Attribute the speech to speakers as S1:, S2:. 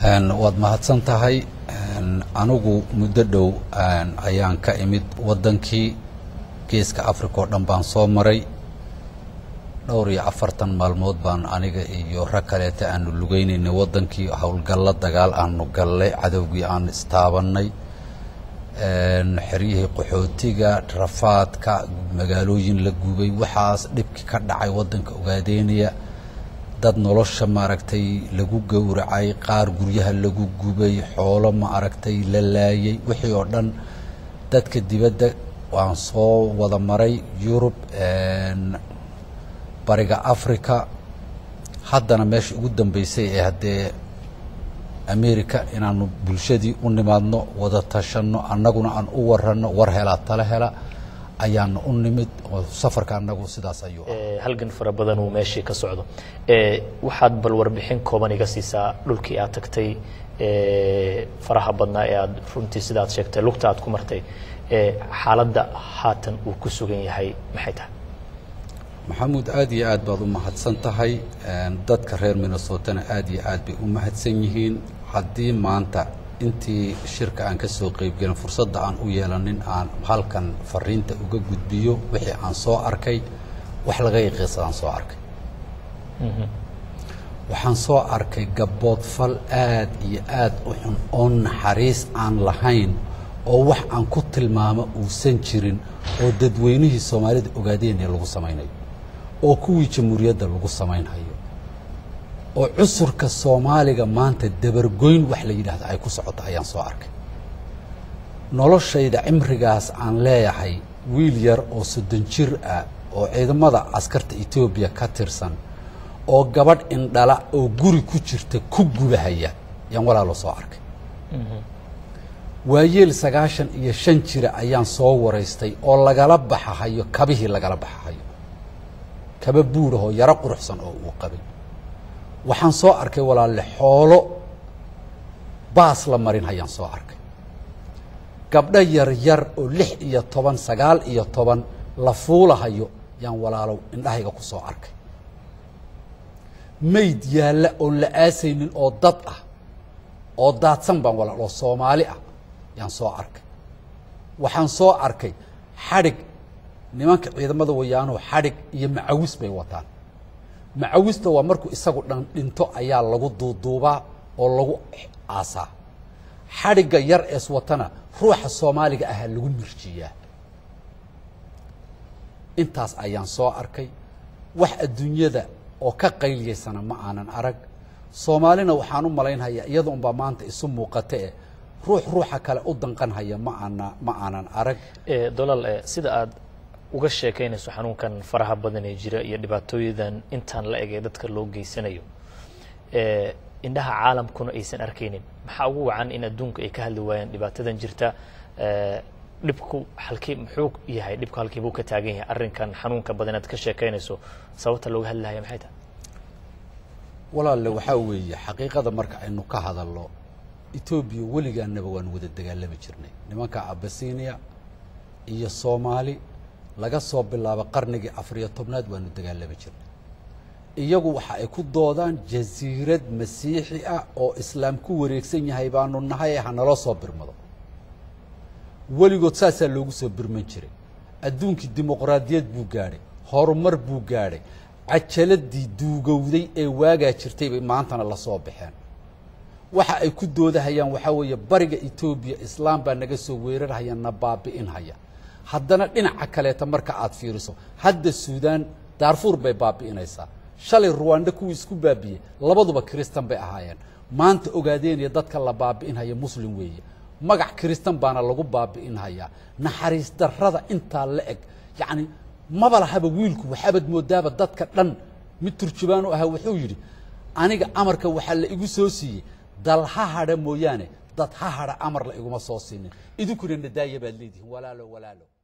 S1: waad mahadsan tahay anigu muddo dhow ayaan ka imid waddankii geeska africa oo dhan baan soo maray dhowr iyo afartan maalmood baan aniga iyo rag kaleeta aanu lugeynaynay waddankii howlgallo dagaal aanu gallay cadowgii aan istaabannay xeryihii qaxootiga rafaadka magaalooyin la gubay waxaas dhibkii ka dhacay waddanka ogaadeynaya dad nolosha maaragtay lagu gowracay qaar guryaha lagu gubay xoolo maaragtay la laayay wixii oo dhan dadka dibadda waan soo wada maray yurub bariga africa haddana meesha ugu dambeysay ee haddee america inaanu bulshadii u nimaadno wada tashanno annaguna aan u waranno war helaa tala hela ayaana u nimid oo safarka annagu sidaas ayuu ah
S2: halgan fara badan uu meeshii ka socdo waxaad bal warbixin kooban iga siisaa dhulkii aad tagtay faraha badnaa ee aad runtii sidaad sheegtay lugta aad ku martay xaaladda haatan uu ku sugan yahay maxay tahay
S1: maxamuud aad iyo aad baad u mahadsan tahay dadka reer minnesotana aad iyo aad bay u mahadsan yihiin haddii maanta intii shirka aan ka soo qaybgelin fursadda aan u yeelanin aan halkan fariinta uga gudbiyo wixii aan soo arkay wax laga yaqiisadaan soo arkay waxaan soo arkay gabboodfal aad iyo aad u xun oo naxariis aan lahayn oo wax aan ku tilmaamo uusan jirin oo dadweynihii soomaalida ogaadeenee lagu samaynayo oo kuwii jamhuuriyadda lagu samaynhayo oo cusurka soomaaliga maanta dabargoyn wax la yidhaahdo ay ku socoto ayaan soo arkay noloshayda cimrigaas aan leeyahay wiil yar oo soddon jir ah oo ciidamada askarta etoobiya ka tirsan oo gabadh indhala oo guri ku jirta ku gubahaya yaan walaalo soo arkay waayeel sagaashan iyo shan jira ayaan soo waraystay oo lagala baxahayo kabihii lagala baxahayo kaba buurahoo yaro quruxsan oo uu qabay waxaan soo arkay walaalle xoolo baas la marin hayaan soo arkay gabdho yar yar oo lix iyo toban sagaal iyo toban la fuulahayo yaan walaalow indhahayga ku soo arkay mayd yaalla oon la aasaynin oo dad ah oo daadsan baan walaal oo soomaali ah yaan soo arkay waxaan soo arkay xadhig nimanka ciidamada wayaanoo xadhig iyo macawis bay wataan macawista waa markuu isagu dhan dhinto ayaa lagu duuduubaa oo lagu aasaa xadhigga yar ees watana ruuxa soomaaliga ahaa lagu mirjiyaa intaas ayaan soo arkay wax adduunyada oo ka qayliyaysana ma aanan arag soomaalina waxaan u malaynhayaa iyada unbaa maanta isu muuqata eh ruux ruuxa kale u danqanhaya ma aana ma aanan arag
S2: dolal sida aad uga sheekaynayso xanuunkan faraha badan ee jira iyo dhibaatooyadan intaan la eg ee dadka loo geysanayo indhaha caalamkuna aysan arkaynin maxaa ugu wacan in adduunku ay ka hadli waayaan dhibaatadan jirta dhibku halkii muxuu yahay dhibku halkii buu ka taagan yahay arrinkan xanuunka badan aad ka sheekaynayso sababta looga hadlahaya maxay tahay
S1: walaalle waxaa weeye xaqiiqada marka aynu ka hadalno etoobiya weligaanaba waanu wada dagaalami jirnay nimanka abasinia iyo soomaali laga soo bilaabo qarnigii afariyo tobnaad waanu dagaalami jirnay iyagu waxa ay ku doodaan jasiirad masiixi ah oo islaam ku wareegsan yahay baanu nahay ha naloo soo birmado weligood saasaa loogu soo birman jiray adduunkii dimuqraadiyad buu gaadhay horumar buu gaadhay cajaladii duugowday ee waagaa jirtay bay maantana la soo baxeen waxa ay ku doodahayaan waxaa weeye bariga etoobiya islaam baa naga soo weerarhaya na baabi'inhaya haddana dhinaca kaleeta marka aad fiiriso hadda suudaan daarfuur bay baabi'inaysaa shalay ruwanda kuwii isku baabi'iyey labaduba kiristan bay ahaayeen maanta ogaadeenaya dadka la baabi'inhaya muslim weeye magac kiristan baana lagu baabi'inhayaa naxariis darrada intaa la eg yacni maba lahaba wiilku waxaabad moodaaba dadka dhan mid turjubaanu ahaa wuxuu yidhi aniga amarka waxaa la igu soo siiyey dal ha hadha mooyaane dad ha hadha amar la iguma soo siinin idinkuna nadaaya baad leedihiin walaalo walaalo